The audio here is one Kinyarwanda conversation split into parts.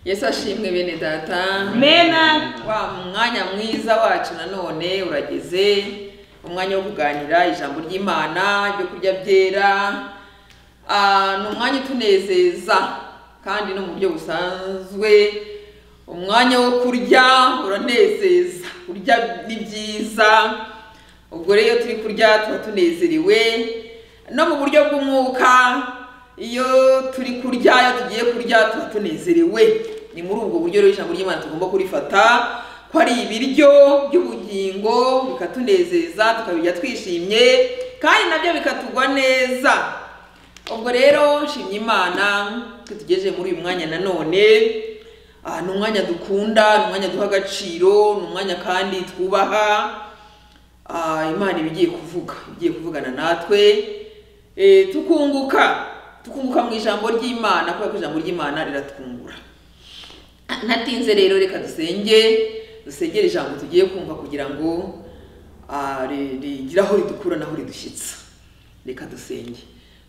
yesu ashimwe bene data mena wa mwanya mwiza wacu nanone urageze umwanya wo kuganira ijambo ry'imana ibyo kurya byera Ah, ni umwanya utunezeza kandi no mu buryo busanzwe umwanya wo kurya uranezeza kurya ni byiza ubwo rero iyo turi kurya tuba tunezerewe no mu buryo bw'umwuka iyo turi kurya iyo tugiye kurya tuba tunezerewe ni muri ubwo buryo rero ijambo ry'imana tugomba kurifata ko ari ibiryo by'ubugingo bikatunezeza tukabirya twishimye kandi nabyo bikatugwa neza ubwo rero nshimye imana ko tugejeje muri uyu mwanya nanone Ah, ni umwanya dukunda ni umwanya duha agaciro ni umwanya kandi twubaha Ah, imana iba igiye kuvuga igiye kuvugana natwe Eh, tukunguka tukunguka mu ijambo ry'imana kubera ko ijambo ry'imana riratwungura natinze rero reka dusenge dusengere ijambo tugiye kumva kugira ngo ah, ri- rigire aho ridukura n'aho ridushyitsa reka dusenge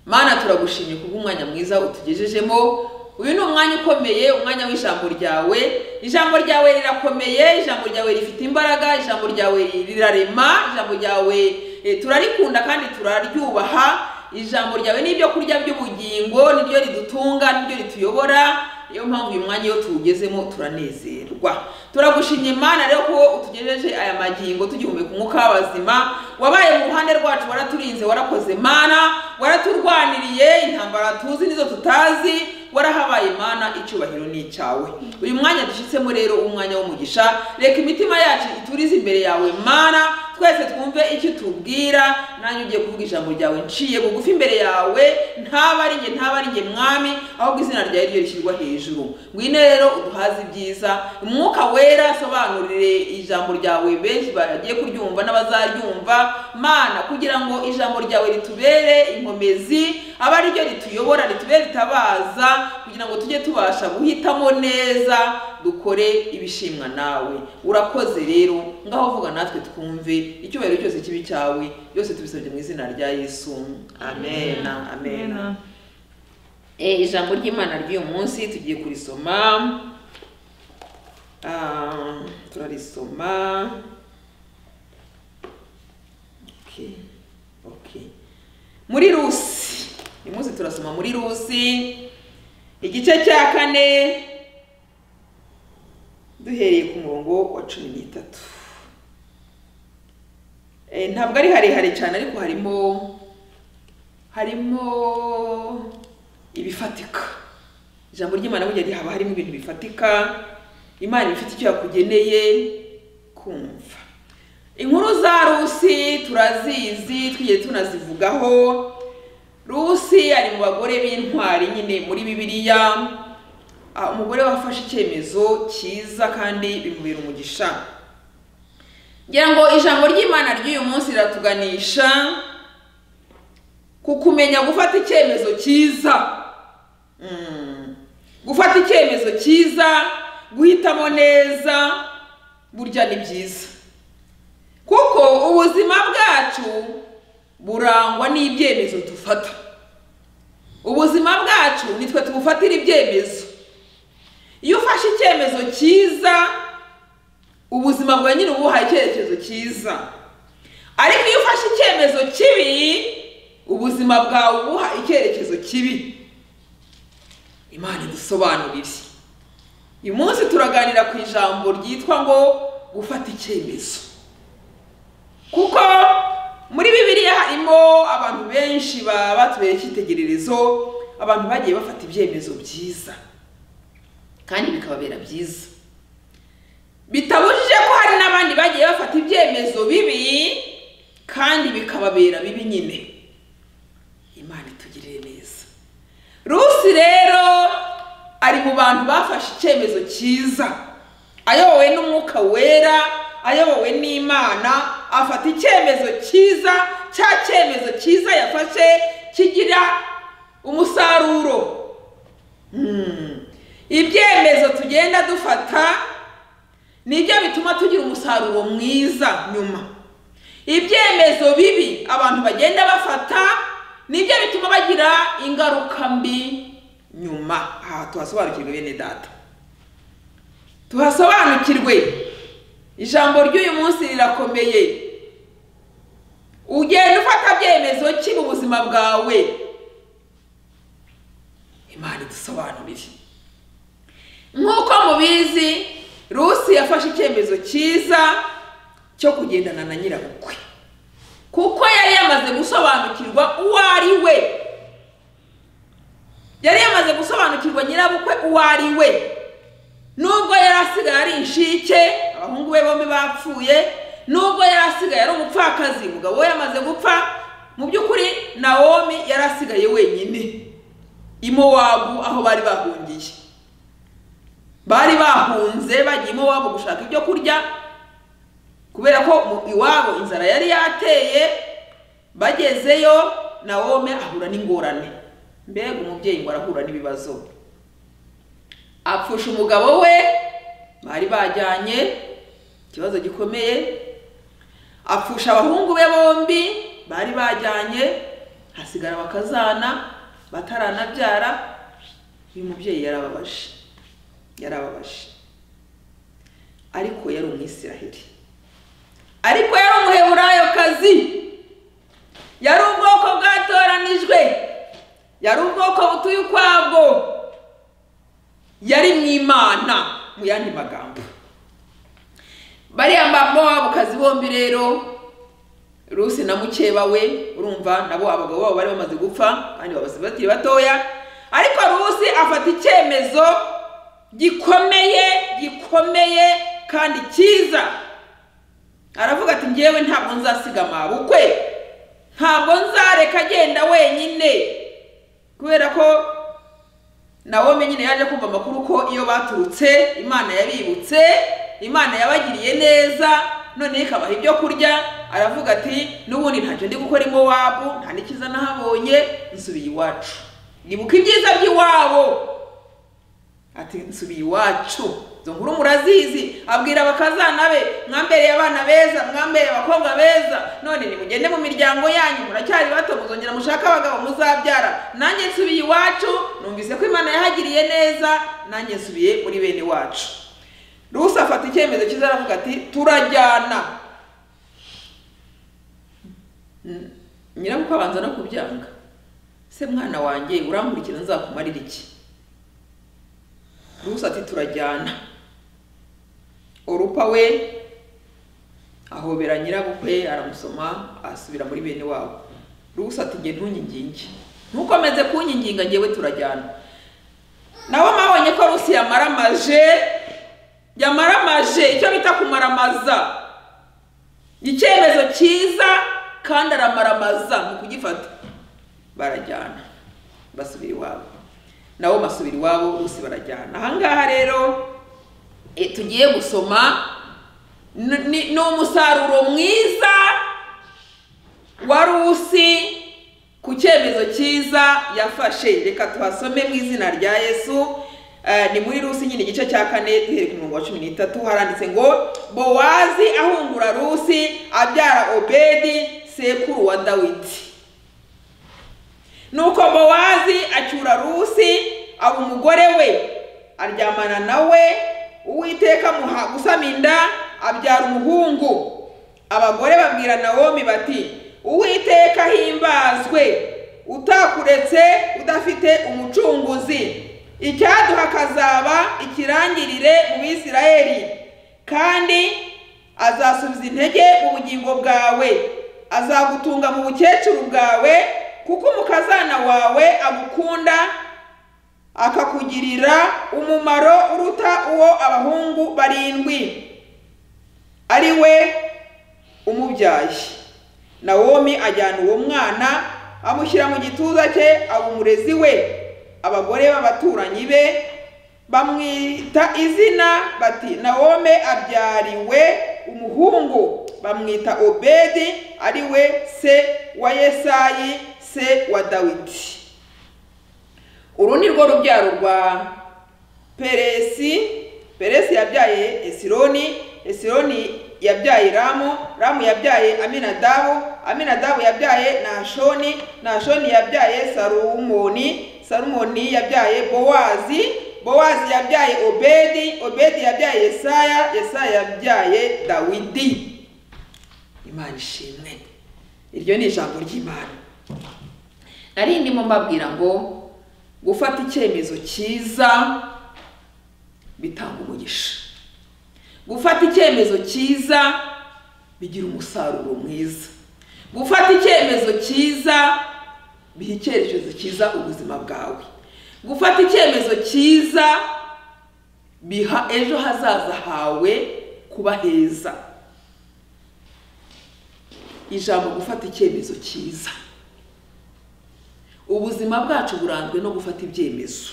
mana turagushimye kubw'umwanya mwiza utugejejemo uyu ni umwanya ukomeye umwanya w'ijambo ryawe ijambo ryawe rirakomeye ijambo ryawe rifite imbaraga ijambo ryawe rirarema ijambo ryawe eh, turarikunda kandi turaryubaha ijambo ryawe ni ibyo kurya by'ubugingo niryo ridutunga niryo rituyobora niyo mpamvu uyu mwanya iyo tuwugezemo turanezerwa turagushimye imana rero ko utugejeje aya magingo tugihumeka umwuka w'abazima wabaye mu ruhande rwacu waraturinze warakoze mana waraturwaniriye intambara tuzi nizo tutazi warahabaye mana icyubahiro ni icyawe uyu mwanya dushyitsemo rero umwanya w'umugisha reka imitima yacu iturize imbere yawe mana twese twumve icyo utubwira nanjye ugiye kuvuga ijambo ryawe nciye bugufi imbere yawe ntaba ari njye ntaba ari njye mwami ahubwo izina ryawe ryo rishyirwa hejuru ngwino rero uduhaze ibyiza umwuka wera asobanurire ijambo ryawe benshi bagiye kuryumva n'abazaryumva mana kugira ngo ijambo ryawe ritubere inkomezi abe ari ryo rituyobora ritubere ritabaza kugira ngo tujye tubasha guhitamo neza dukore ibishimwa nawe urakoze rero ngaho vuga natwe twumve icyubahiro cyose kibi cyawe byose tubisabye mu izina rya yesu amen amen, amen. Eh, ijambo ry'imana ry'uyu munsi tugiye kurisoma Ah, turarisoma Okay, okay. muri rusi uyu munsi turasoma muri rusi igice cya kane duhereye ku murongo wa cumi n'itatu Eh, ntabwo ari harehare cyane ariko harimo harimo ibifatika ijambo ry'imana burya rihaba harimo ibintu bifatika imana iba ifite icyo yakugeneye kumva inkuru za rusi turazizi twigeze tunazivugaho rusi ari mu bagore b'intwari nyine muri bibiliya Ah, umugore wafashe icyemezo cyiza kandi bimubera umugisha ngira ngo ijambo ry'imana ry'uyu munsi riratuganisha ku kumenya gufata icyemezo cyiza Mm. gufata icyemezo cyiza guhitamo neza burya ni byiza kuko ubuzima bwacu burangwa n'ibyemezo dufata ubuzima bwacu nitwe tubufatira ibyemezo iyo ufashe icyemezo cyiza ubuzima bwawe nyine uba ubuhaye icyerekezo cyiza ariko iyo ufashe icyemezo kibi ubuzima bwawe uba ubuha icyerekezo kibi imana idusobanurire uyu munsi turaganira ku ijambo ryitwa ngo gufata icyemezo kuko muri bibiliya harimo abantu benshi baba batubera icyitegererezo abantu bagiye bafata ibyemezo byiza kandi bikababera byiza bitabujije ko hari n'abandi bagiye bafata ibyemezo bibi kandi bikababera bibi nyine imana itugirire neza rusi rero ari mu bantu bafashe icyemezo cyiza ayobowe n'umwuka wera ayobowe n'imana afata icyemezo cyiza cya cyemezo cyiza yafashe kigira umusaruro Hmm. ibyemezo tugenda dufata nibyo bituma tugira umusaruro mwiza nyuma ibyemezo bibi abantu bagenda bafata nibyo bituma bagira ingaruka mbi nyuma aha tuhasobanukirwe bene data tuhasobanukirwe ijambo ry'uyu munsi rirakomeye ugenda ufata byemezo ki mu buzima bwawe imana idusobanurire nk'uko mubizi rusi yafashe icyemezo cyiza cyo kugendana na nyirabukwe kuko yari yamaze gusobanukirwa uwo ari we yari yamaze gusobanukirwa nyirabukwe uwo ari we nubwo yari asigaye ari inshike abahungu be bombi bapfuye nubwo yari asigaye ari umupfakazi umugabo we yamaze gupfa mu by'ukuri nawomi yari asigaye wenyine i mowabu aho bari bahungiye bari bahunze bagiye i mowabu gushaka ibyo kurya kubera ko mu iwabo inzara yari yateye bagezeyo nawomi ahura n'ingorane mbega umubyeyi ngo arahura n'ibibazo apfusha umugabo we bari bajyanye ikibazo gikomeye apfusha abahungu be bombi bari bajyanye hasigara bakazana bataranabyara uyu mubyeyi yarababaje yarababaje ariko yari umwisiraheli ariko yari umuheburayokazi yari ubwoko bwatoranijwe yari ubwoko butuye ukwabwo yari mu imana mu yandi magambo bariya bamuwabukazi bombi rero rusi na mukeba we urumva nabo abagabo babo bari bamaze gupfa kandi babasize bakiri batoya ariko rusi afata icyemezo gikomeye gikomeye kandi cyiza aravuga ati ngewe ntabwo nzasiga amabukwe ntabwo nzareka agenda wenyine kubera ko nawe nyine yaje kumva amakuru ko iyo baturutse imana yabibutse imana yabagiriye neza noneho ikabaha ibyo kurya aravuga ati n'ubundi ntacyo ndi gukora iwabu nta n'ikiza nahabonye nsubiye iwacu nibuka ibyiza by'iwabo ati nsubiye iwacu izo nkuru murazizi abwira abakazana be mwambereye abana beza mwambereye abakobwa beza none nimugende mu miryango yanyu muracyari bato muzongera mushake abagabo muzabyara nanjye nsubiye iwacu numvise ko imana yahagiriye neza nanjye nsubiye muri bene wacu rusi afata icyemezo cyiza aravuga ati turajyana nyirabukwe abanza no kubyanga se mwana wanjye urankurikira nzakumarira iki rusi ati turajyana urupa we ahobera nyirabukwe aramusoma asubira muri bene wabo rusa ati nge ntunyiginge ntukomeze kunyiginga ngewe turajyana nawe mwabonye ko rusi yamaramaje yamaramaje icyo bita kumaramaza icyemezo cyiza kandi aramaramaza mu kugifata barajyana basubira iwabo nabo basubira iwabo rusi barajyana ahangaha rero tugiye gusoma ni umusaruro mwiza wa rusi ku cyemezo cyiza yafashe reka tuhasome mu izina rya yesu ni muri rusi nyine igice cya kane duhere ku murongo wa cumi n'itatu haranditse ngo bowazi ahungura rusi abyara obedi sekuru wa dawidi nuko bowazi acyura rusi aba umugore we aryamana nawe uwiteka amuha gusama inda abyara umuhungu abagore babwira nawomi bati uwiteka himbazwe utakuretse udafite umucunguzi icyaduha akazaba ikirangirire mu bisirayeli kandi azasubiza intege mu bugingo bwawe azagutunga mu bukecuru bwawe kuko umukazana wawe agukunda akakugirira umumaro uruta uwo abahungu barindwi ari we umubyaye nawomi ajyana uwo mwana amushyira mu gituza cye aba umurezi we abagore b'abaturanyi be bamwita izina bati nawome abyariwe umuhungu bamwita obedi ari we se wa yesayi se wa dawidi uru ni rwo rubyaro rwa peresi peresi yabyaye esironi esironi yabyaye ramu ramu yabyaye aminadabu aminadabu yabyaye nashoni nashoni yabyaye sarumoni sarumoni yabyaye bowazi bowazi yabyaye obedi obedi yabyaye yesaya yesaya yabyaye dawidi imana ishimwe iryo ni ijambo ry'imana nari ndimo mbabwira ngo gufata icyemezo cyiza bitanga umugisha gufata icyemezo cyiza bigira umusaruro mwiza gufata icyemezo cyiza biha icyerekezo cyiza ubuzima bwawe gufata icyemezo cyiza biha ejo hazaza hawe kuba heza ijambo gufata icyemezo cyiza ubuzima bwacu buranzwe no gufata ibyemezo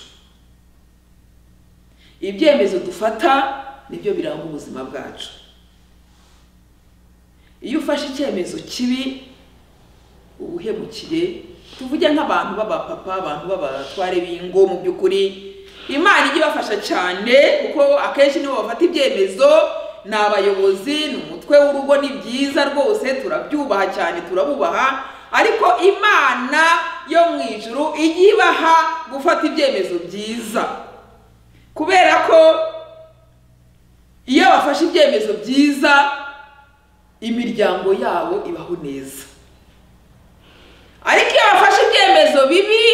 ibyemezo dufata nibyo biranga ubuzima bwacu iyo ufashe icyemezo kibi uba uhemukiye tuvuge nk'abantu b'abapapa abantu b'abatware b'ingo mu by'ukuri imana ijya ibafasha cyane kuko akenshi nibo bafata ibyemezo ni abayobozi ni umutwe w'urugo ni byiza rwose turabyubaha cyane turabubaha ariko imana yo mu ijuru ijya ibaha gufata ibyemezo byiza kubera ko iyo bafashe ibyemezo byiza imiryango yabo ibaho neza ariko iyo bafashe ibyemezo bibi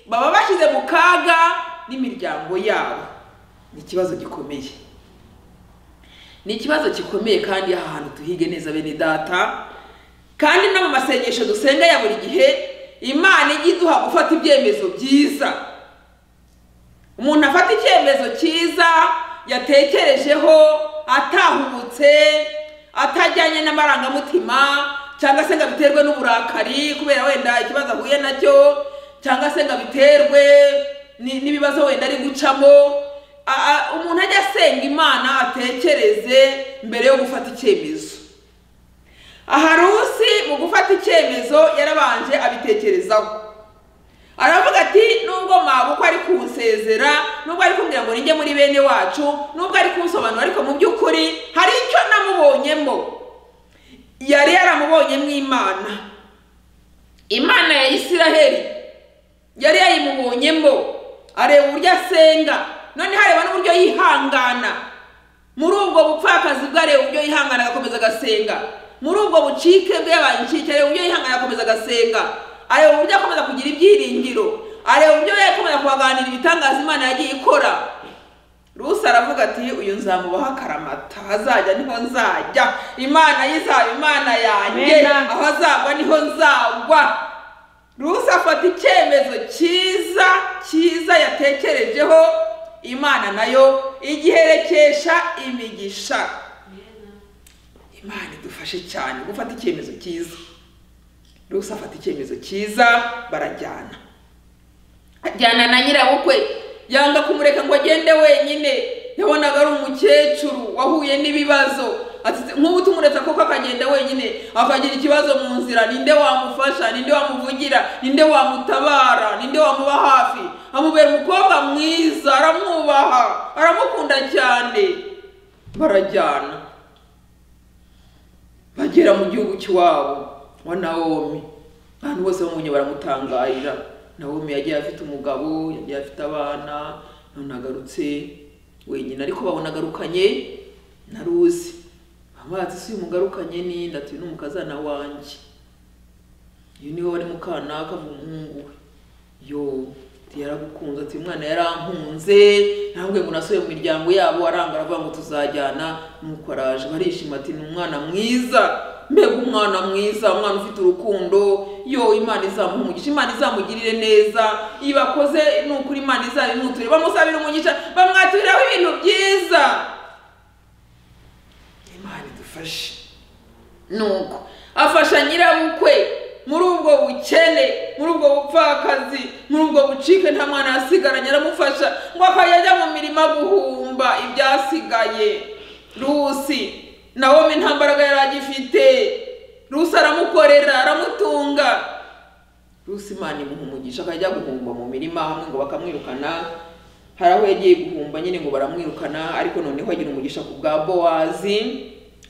baba bashyize mu kaga n'imiryango yabo ni ikibazo gikomeye ni ikibazo gikomeye kandi aha hantu tuhige neza bene data kandi no mu masengesho dusenga ya buri gihe imana ijya iduha gufata ibyemezo byiza umuntu afata icyemezo cyiza yatekerejeho atahubutse atajyanye n'amarangamutima cyangwa se ngo abiterwe n'uburakari kubera wenda ikibazo ahuye nacyo cyangwa se ngo abiterwe n'ibibazo wenda ari gucamo umuntu ajya asenga imana atekereze mbere yo gufata icyemezo aha rusi mu gufata icyemezo yarabanje abitekerezaho aravuga ati nubwo mwabukwa ari kunsezera nubwo ari kumbwira ngo nijye muri bene wacu nubwo ari kunsobanura ariko mu by'ukuri hari icyo namubonyemo yari yaramubonyemo imana imana ya isiraheli yari yayimubonyemo areba uburyo asenga none hareba n'uburyo yihangana muri ubwo bupfakazi bwe areba uburyo yihangana agakomeza agasenga muri ubwo bucike bwe yabaye incike areba uburyo yihangana agakomeza agasenga areba uburyo akomeza kugira ibyiringiro areba uburyo yakomeza kubaganira ibitangaza imana yagiye ikora rusi aravuga ati uyu nzamubaho akaramata hazajya niho nzajya imana ye izaba imana yanjye aho azagwa niho nzagwa rusi afata icyemezo cyiza cyiza yatekerejeho imana nayo igiherekesha imigisha imana idufashe cyane gufata icyemezo cyiza rusa afata icyemezo cyiza barajyana ajyana na nyirabukwe yanga kumureka ngo agende wenyine yabonaga ari umukecuru wahuye n'ibibazo nk'ubu tumuretse koko akagenda wenyine akagira ikibazo mu nzira ninde wamufasha ninde wamuvugira ninde wamutabara ninde wamuba hafi amubera umukobwa mwiza aramwubaha aramukunda cyane barajyana bagera mu gihugu cy'iwabo wa nawomi abantu bose bamunye baramutangarira nawomi yagiye afite umugabo yagiye afite abana none agarutse wenyine ariko babona agarukanye na ruzi amazi si umugarukanye n'inda turi n'umukazana wanjye uyu niwe wari mukanaka mu muhungu we yo yaragukunze ati umwana yarankunze ntabwo ngo unasore mu miryango yabo aranga aravuga ngo tuzajyana nuko araje barishima ati ni umwana mwiza mbega umwana mwiza umwana ufite urukundo yo imana izamuha imana izamugirire neza iyo bakoze ni ukuri imana izabimwuture bamusabira umugisha bamwaturiraho ibintu byiza imana idufashe nuko afasha nyirabukwe muri ubwo bukene muri ubwo bupfakazi muri ubwo bucike nta mwana yasigaranye aramufasha ngo akajya mu mirima guhumba ibyasigaye rusi nawe nta mbaraga yari agifite rusi aramukorera aramutunga rusi imana imuhumugisha akajya guhumba mu mirima hamwe ngo bakamwirukana hari aho yagiye guhumba nyine ngo baramwirukana ariko noneho agira umugisha ku bwa bowazi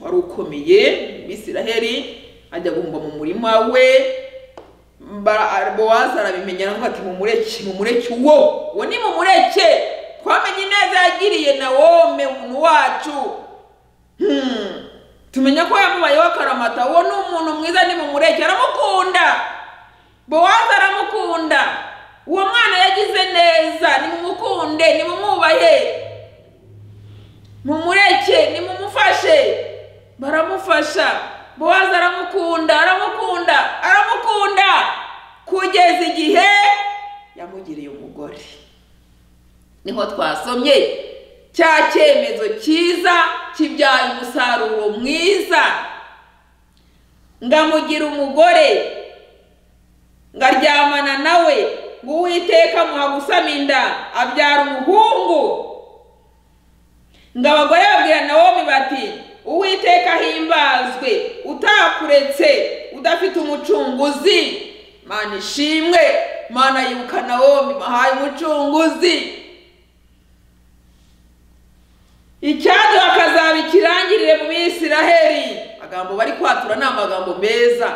wari ukomeye bisiraheri ajya guhumba mu murima we bowazi arabimenya aravuga ati mumureke mumureke uwo uwo ni mumureke twamenye ineza yagiriye na wome umuntu wacu Hmm. tumenya ko yamubayeho akaramata uwo ni umuntu mwiza nimumureke aramukunda bowazi aramukunda uwo mwana yagize neza nimumukunde nimumwubahe mumureke nimumufashe baramufasha bowazi aramukunda aramukunda aramukunda kugeza igihe yamugiriye umugore niho twasomye cya cyemezo cyiza kibyaye umusaruro mwiza ngamugira umugore ngaryamana nawe ngo uwiteka muha gusama inda abyara umuhungu ngo abagore babwira nawomi bati uwiteka ahimbazwe utakuretse udafite umucunguzi mana ishimwe mana yibuka nawomi bahaye umucunguzi icyaduha akazaba ikirangirire mu bisiraheri amagambo bari kwatura ni amagambo meza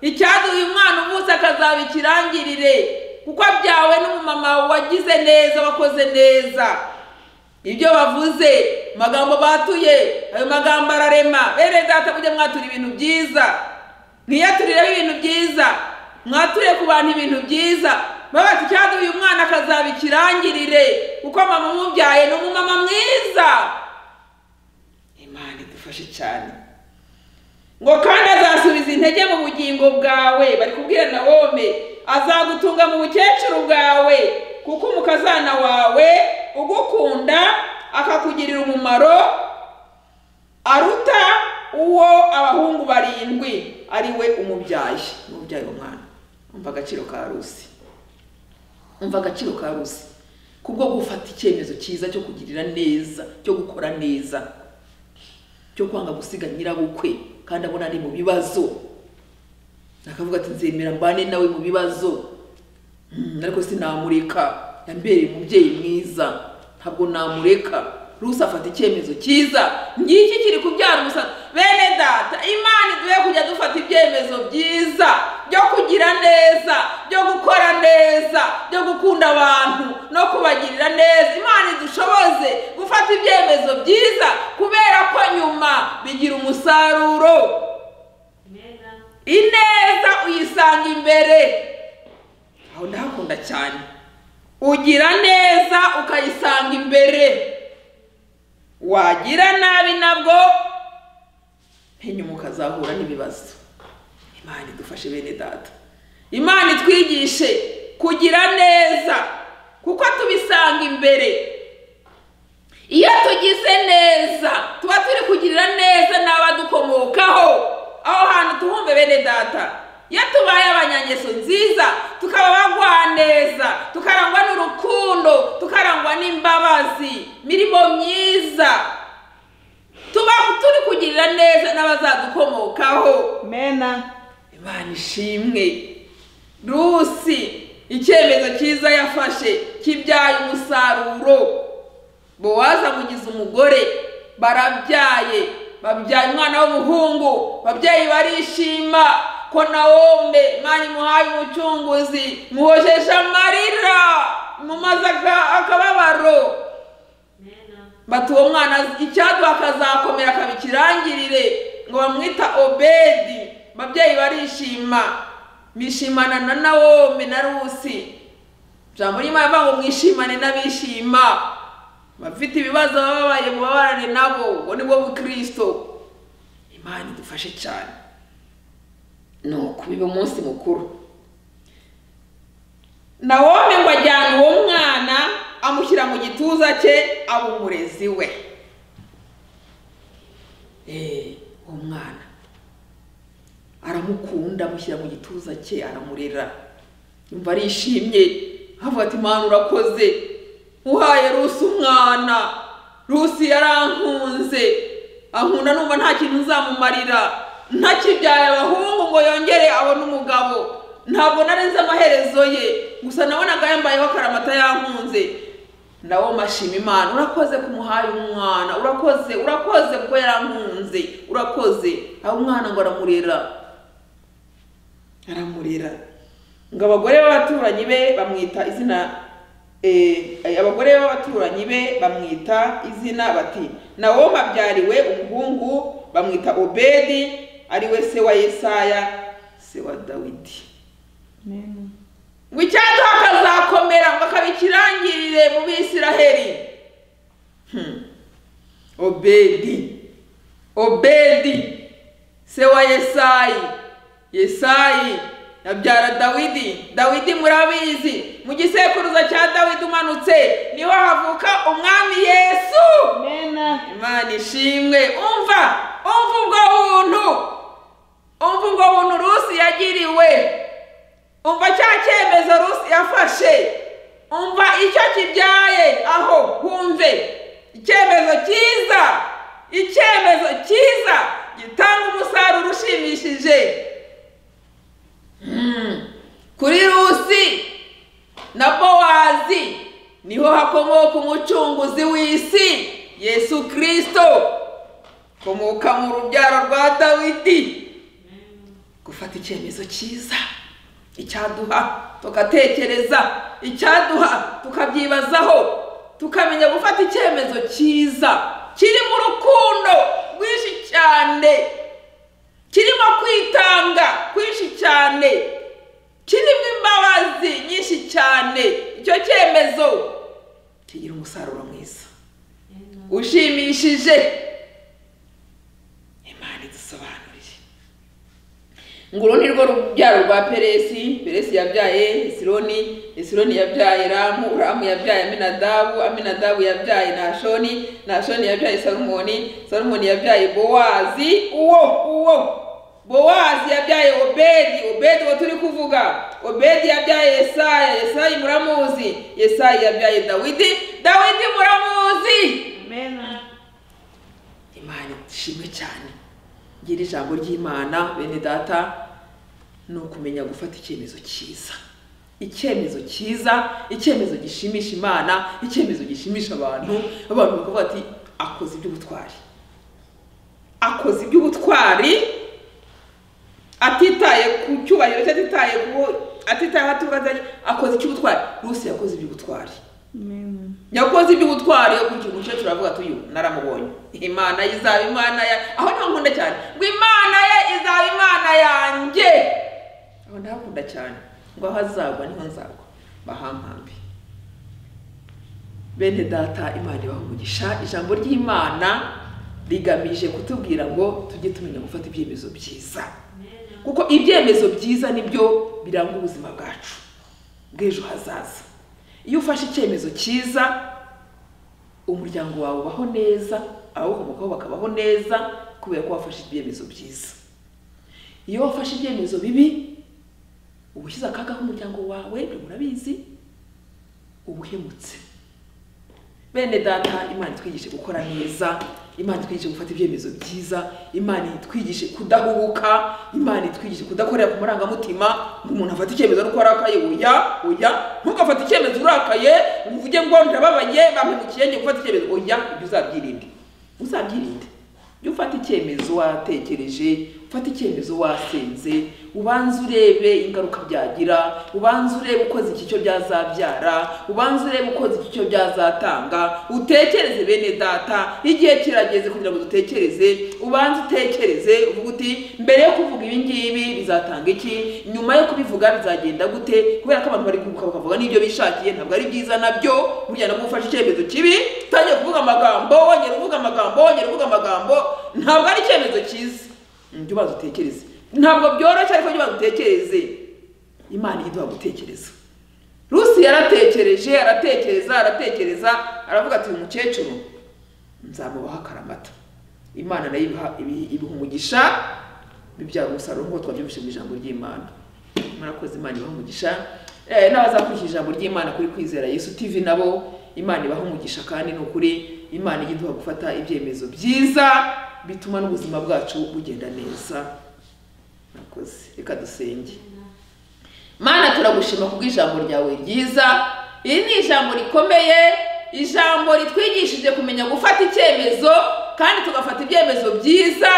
icyaduha uyu mwana uvutse akazaba ikirangirire kuko abyawe n'umumama wagize neza wakoze neza ibyo bavuze magambo batuye ayo magambo ararema bene data mujye mwatura ibintu byiza mwiyaturireho ibintu byiza mwature ku bantu ibintu byiza babati cyangwa uyu mwana akazaba ikirangirire kuko mama umubyaye ni umumama mwiza imana idufashe cyane ngo kandi azasubiza intege mu bugingo bwawe bari kubwira na wome azagutunga mu bukecuru bwawe kuko umukazana wawe ugukunda akakugirira umumaro aruta uwo abahungu barindwi ari we umubyaye umubyaye umwana umva agaciro ka rusi umva agaciro ka rusi kubwo gufata icyemezo cyiza cyo kugirira neza cyo gukora neza cyo kwanga gusiga nyirabukwe kandi abona ari mu bibazo akavuga ati nzemera mbane nawe mu bibazo Mm, ariko sinamureka yambereye umubyeyi mwiza ntabwo namureka rusi afata icyemezo cyiza ngiki kiri kubyara umusaza bene data imana iduhe kujya dufata ibyemezo byiza byo kugira neza byo gukora neza byo gukunda abantu no kubagirira neza imana idushoboze gufata ibyemezo byiza kubera ko nyuma bigira umusaruro ineza uyisanga imbere aho ndahakunda cyane ugira neza ukayisanga imbere wagira nabi nabwo henyuma ukazahura n'ibibazo imana idufashe bene data imana itwigishe kugira neza kuko tubisanga imbere iyo tugize neza tuba turi kugirira neza n'abadukomokaho aho hantu tuhumve bene data iyo tubaye abanyangeso nziza tukaba bagwaneza tukarangwa n'urukundo tukarangwa n'imbabazi mirimo myiza tuba turi kugirira neza n'abazadukomokaho mena imana ishimwe rusi icyemezo cyiza yafashe kibyaye umusaruro bowazi amugize umugore barabyaye babyaye umwana w'umuhungu babyeyi barishima ko naombe mwari muhaye umucunguzi muhojesha amarira mumaze aka- akababaro bati uwo mwana icyadu akazakomera akaba ikirangirire ngo bamwita obedi babyeyi barishima bishimana na nawomi na rusi ijambo ry'imana rivuga ngo mwishimane n'abishima abafite ibibazo bababaye mubabarane nabo ubwo ni bwo bukristo imana idufashe cyane ni ukubiba umunsi mukuru nawomi ngo ajyane uwo mwana amushyira mu gituza cye aba umurezi we Eh, uwo mwana aramukunda amushyira mu gituza cye aramurera yumva arishimye avuga ati mwana urakoze uhaye rusi umwana rusi yarankunze ankunda numva nta kintu nzamumarira ntakibyaye abahungu ngo yongere abone umugabo ntabwo nari nzi amaherezo ye gusa nabonaga yambayeho akaramata yankunze nawo mashima imana urakoze kumuhaye umwana urakoze urakoze kuko yarankunze urakoze aho umwana ngo aramurera aramurera ngo abagore b'abaturanyi be bamwita izina Eh, abagore b'abaturanyi be bamwita izina bati nawomi abyariwe umuhungu bamwita obedi ari we se wa yesaya se wa dawidi ngo icyaduha akazakomera ngo akabikirangirire mu bisiraheli Hmm. obedi obedi se wa yesayi yesayi yabyara dawidi dawidi murabizi mu gisekuruza cya dawidi umanutse niho havuka umwami yesu Amen. imana ishimwe umva umva ubwo buntu umva ubwo buntu rusi yagiriwe umva cya cyemezo rusi yafashe umva icyo kibyaye aho humve icyemezo cyiza icyemezo cyiza gitanga umusaruro ushimishije Mm. kuri rusi na bowazi niho hakomoka umucunguzi w'isi yesu kirisito komoka mu rubyaro rwa dawidi gufata icyemezo cyiza icyaduha tugatekereza icyaduha tukabyibazaho tukamenya gufata icyemezo cyiza kirimo urukundo rwinshi cyane kirimo kwitanga kwinshi cyane kirimo imbabazi nyinshi cyane icyo cyemezo kigira umusaruro mwiza ushimishije imana idusobanurire ngo uru ni rwo rubyaro rwa peresi peresi yabyaye esironi esironi yabyaye ramu ramu yabyaye aminadabu aminadabu yabyaye nashoni nashoni yabyaye salumoni salumoni yabyaye bowazi uwo uwo bowazi yabyaye obedi obedi uwo turi kuvuga obedi yabyaye yesaya yesayi muramuzi yesayi yabyaye dawidi dawidi muramuzi Amen. imana ishimwe cyane ngira ijambo ry'imana bene data ni ukumenya gufata icyemezo cyiza icyemezo cyiza icyemezo gishimisha imana icyemezo gishimisha abantu abantu bakavuga ati akoze iby'ubutwari akoze iby'ubutwari atitaye ku cyubahiro cye atitaye ku atitaye aho aturuka atitaye- akoze icy'ubutwari rusi yakoze iby'ubutwari Amen. yakoze iby'ubutwari yo kugira umukecuru avuga ati uyu naramubonye imana ye izaba imana ya aho niho nkunda cyane ngo imana ye izaba imana yanjye aho ndahakunda cyane ngo aho azagwa niho nzagwa bahampambe bene data imana ibaha umugisha ijambo ry'imana rigamije kutubwira ngo tujye tumenya gufata ibyemezo byiza kuko ibyemezo byiza nibyo biranga ubuzima bwacu bw'ejo hazaza iyo ufashe icyemezo cyiza umuryango wawe ubaho neza abawukomokaho bakabaho neza kubera ko wafashe ibyemezo byiza iyo wafashe ibyemezo bibi uba ushyize akaga k'umuryango wawe ibyo murabizi uba uhemutse bene data imana itwigishe gukora neza imana itwigishe gufata ibyemezo byiza imana itwigishe kudahubuka imana itwigishe kudakorera ku marangamutima ngo umuntu afate icyemezo nuko arakaye oya oya ntugafate icyemezo urakaye ngo uvuge ngo ndababaye bampemukiye ngiye gufata icyemezo oya ibyo uzabyirinde uzabyirinde iyo ufata icyemezo watekereje ufata icyemezo wasenze ubanze urebe ingaruka byagira ubanze urebe ukoze iki cyo byazabyara ubanze urebe ukoze iki cyo byazatanga utekereze bene data igihe kirageze kugira ngo dutekereze ubanze utekereze uvuga uti mbere yo kuvuga ibi ngibi bizatanga iki nyuma yo kubivuga bizagenda gute kubera ko abantu bari kuguruka bakavuga n'ibyo bishakiye ntabwo ari byiza nabyo burya nabwo ufashe icyemezo kibi utangiye kuvuga amagambo wongera uvuga amagambo wongera uvuga amagambo ntabwo ari icyemezo cyiza jya ubanza utekereze ntabwo byoroshye ariko jya ubanza utekereze imana iyo iduha gutekereza rusi yaratekereje aratekereza aratekereza aravuga ati umukecuru nzamubaho akaramata imana nayo ibiha- ibi- ibiha umugisha bibyara umusaruro nk'uko twabyumvise mu ijambo ry'imana murakoze imana ibaha umugisha Eh, n'abazakurikira ijambo ry'imana kuri kwizera yesu tv nabo imana ibaha umugisha kandi ni ukuri imana ijya iduha gufata ibyemezo byiza bituma n'ubuzima bwacu bugenda neza murakoze reka dusenge mana turagushima kubw'ijambo ryawe ryiza iri ni ijambo rikomeye ijambo ritwigishije kumenya gufata icyemezo kandi tugafata ibyemezo byiza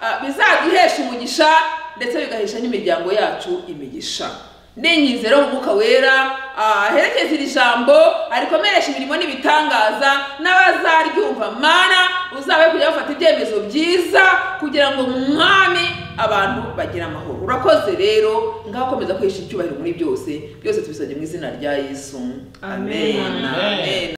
ah, bizaduhesha umugisha ndetse bigahesha n'imiryango yacu imigisha ninyizero umwuka wera aherekeze iri jambo arikomeresha imirimo n'ibitangaza n'abazaryumva mana uzabe kujya bafata ibyemezo byiza kugira ngo mu mwami abantu bagire amahoro urakoze rero ngaho komeza kwihesha icyubahiro muri byose byose tubisabye mu izina rya yesu Amen. amen, amen.